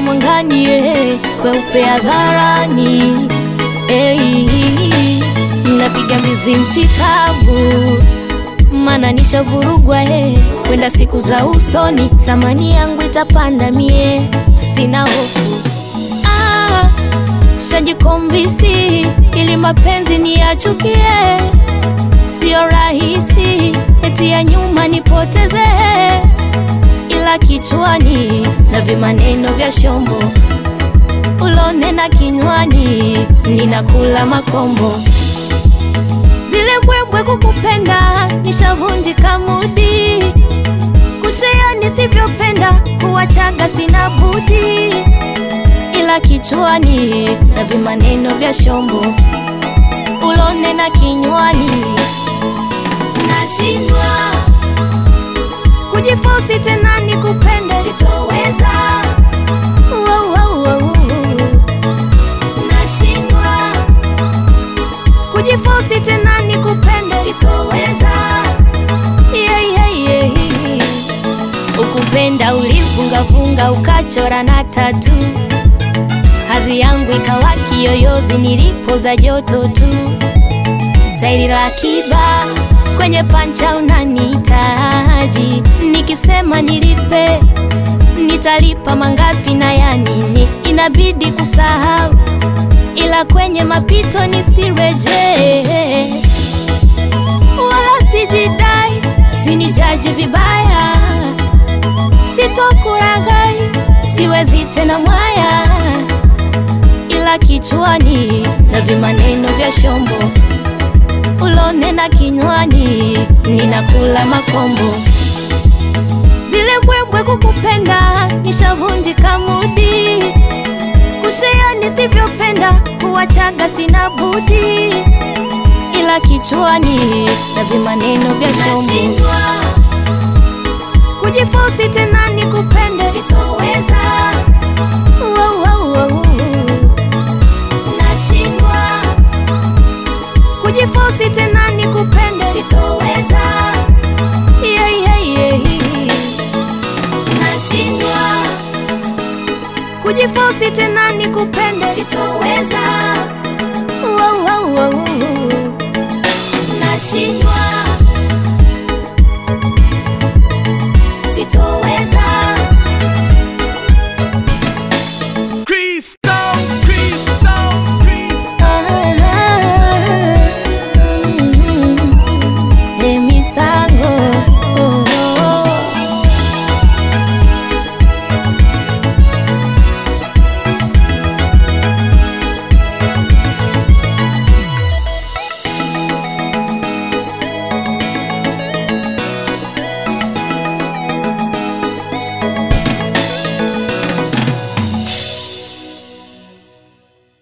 giza mwangani, eh, kweupe hadharani, eh, napiga mbizi mchikavu, mana nishavurugwa, eh, kwenda siku za usoni, thamani yangu itapanda mie, sina hofu ah, shajikomvisi ili mapenzi niyachukie, sio rahisi eti ya nyuma nipoteze, ila kichwani na vimaneno vya shombo ulonena kinywani, ninakula makombo. Zile mbwembwe kukupenda nishavunjika mudi, kushea nisivyopenda kuwachaga sina budi, ila kichwani na vimaneno vya shombo ulonena kinywani, nashindwa kujifosi tena nikupende, sitoweza. Wow, wow, wow. Nashindwa kujifosi tena nikupende, sitoweza. Yeah, yeah, yeah. Ukupenda ulivungavunga ukachora na tatu, hadhi yangu ikawa kiyoyozi nilipoza joto tu, tairi la kiba kwenye pancha unanihitaji, nikisema nilipe nitalipa mangapi na ya nini? Inabidi kusahau, ila kwenye mapito nisirejee, wala sijidai, sinijaji vibaya, sitokuragai, siwezi tena mwaya, ila kichwani na vimaneno vya shombo ulonena kinywani, ninakula makombo. Zile mbwembwe kukupenda nishavunjika mudi, kushea nisivyopenda kuwachaga sina budi, ila kichwani na vimaneno vya shombo kujifosi tena nikupende, sitoweza. Wow, wow, wow. Nashindwa kujifosi tena nikupende, sitoweza. Yeah, yeah, yeah. Nashindwa kujifosi tena nikupende, sitoweza.